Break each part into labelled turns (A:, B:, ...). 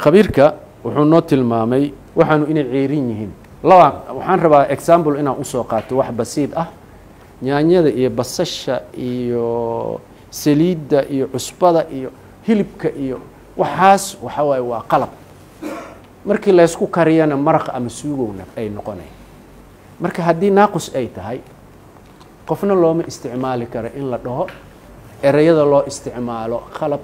A: khabiirka wuxuu noo tilmaamay waxaanu inay ceerin yihiin laba waxaan rabaa example inaan usoo qaato wax basiid ah yaanyada iyo basasha iyo saliidda iyo cusbada iyo hilibka iyo waxaas waxa waaye waa qalab markii laysku kariyana maraq ama suugowna ay noqonay marka haddii naaqus ay tahay qofna looma isticmaali karo in la dhaho ereyada loo isticmaalo qalab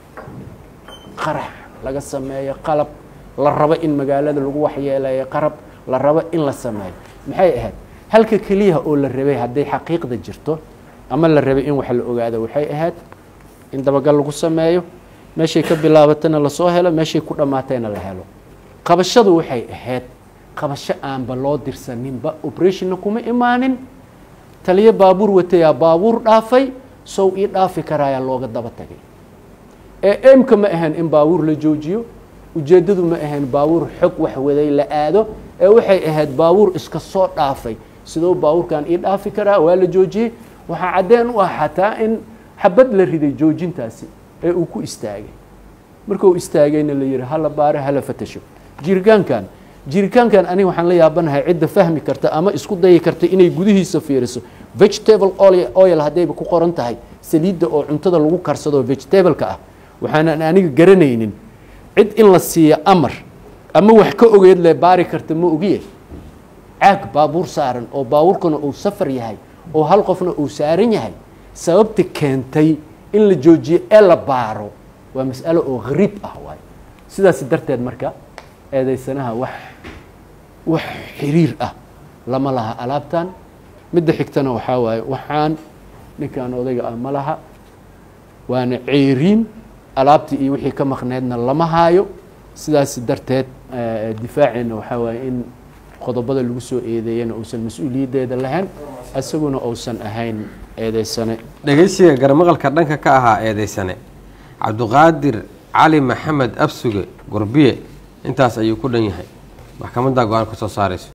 A: qarax laga sameeyo qalab la rabo in magaalada lagu waxyeeleeyo qarab la rabo in la sameeyo maxay ahayd halka keliyaha oo la rabay hadday xaqiiqda jirto ama la rabay in wax la ogaado waxay ahayd in dabagal lagu sameeyo meeshay ka bilaabatana lasoo helo meeshay ku dhammaatayna la helo qabashadu waxay ahayd qabasho aanba loo dirsaninba operationna kuma imaanin taliyo baabuur watayaa baabuur dhaafay sow ii dhaafi karaayaa looga daba tagay ee emka ma ahayn in baabuur la joojiyo ujeeddadu ma ahayn baabuur xog wax waday la aado ee waxay ahayd baabuur iska soo dhaafay sidoo baabuurkan ii dhaafi karaa waa la joojiyey waxaa caddeen u ah xataa in xabad la riday joojintaasi ee uu ku istaagay markuu istaagayna la yihi hala baaro hala fatasho jirgaankan jiritaankan aniga waxaan la yaabanahay cidda fahmi karta ama isku dayi karta inay gudihiisa fiiriso vegetable oil, oil haddayba ku qoran tahay saliidda oo cuntada lagu karsado vegetableka ah waxaanan aniga garanaynin cid in la siiyo amar ama wax ka ogeed le baari karta ma ogiye caag baabuur saaran oo baabuurkana uu safar yahay oo hal qofna uu saaran yahay sababta keentay in la joojiyo ee la baaro waa mas'alo oo hariib ah waay sidaas darteed marka eedaysanaha wax wax xiriir ah lama laha alaabtan midda xigtana waxaa waaye waxaan ninkan odayga ah ma laha waana ceeriin alaabtii iyo wixii ka maqneedna lama haayo sidaas darteed difaaceena waxaa waaye in qodobada lagu soo eedeeyana uusan mas-uuliyaddeeda lahayn isaguna uusan ahayn eedeysane
B: dhegaysiga garmaqalka dhanka ka ahaa eedeysane cabduqaadir cali maxamed absuge gorbiye intaas ayuu ku dhan yahay maxkamadda go-aan ka soo saarayso